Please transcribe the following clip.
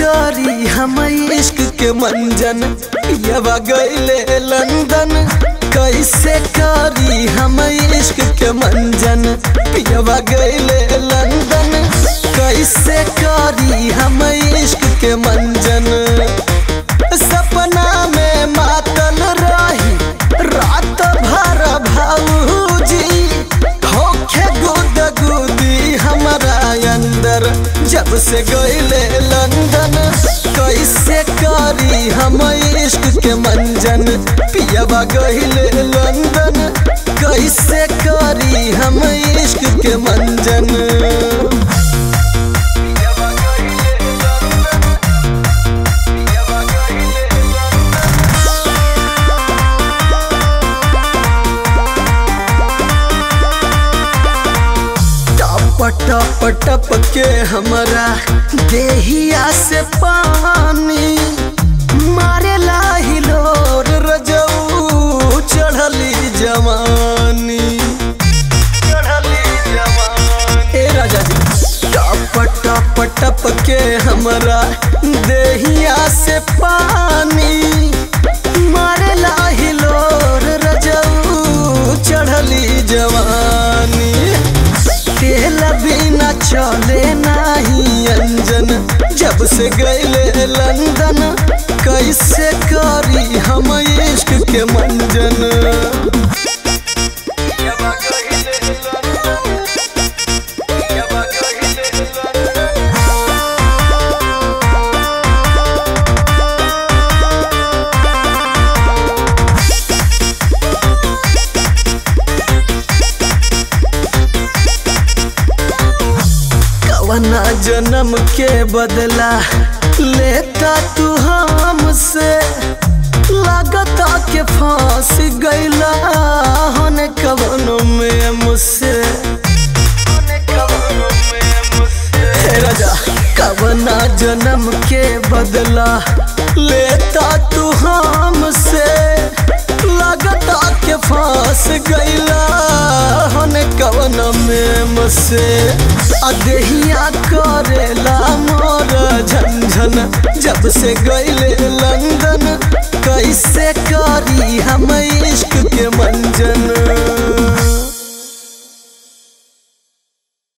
करी हम इश्क के मंजन पियवा गईले लंदन कैसे करी हम इश्क के मंजन पियवा गईले लंदन कैसे करी हम इश्क के मंजन सपना में मातल रही रात भर भाऊजी होखे गुद गुदी हमारा अंदर जब से गईले लंदन कैसे करी हम इश्क के मंजन पियवा गईले लंदन कैसे करी हम इश्क के मंजन टप टप टप के हमरा देहिया से पानी मारे हिलोर रजऊ चढ़ली जवानी ए राजा जी टप टप टप के हमरा देहिया से पानी मारे हिलोर रजऊ चढ़ली जवानी तेल बिना चले नाही अंजन जब से गईले लंदन कैसे करी हम इश्क के मंजन कवना जन्म के बदला लेता तू हमसे लागता के फांस गईला होने कवनों में मुझसे हे राजा कवना जन्म के बदला लेता तू हमसे लागता के फांस गईला होने कवन में मुझसे अदहिया करेला मोर झंझन जब से गईले लंदन कैसे करी हम इश्क के मंजन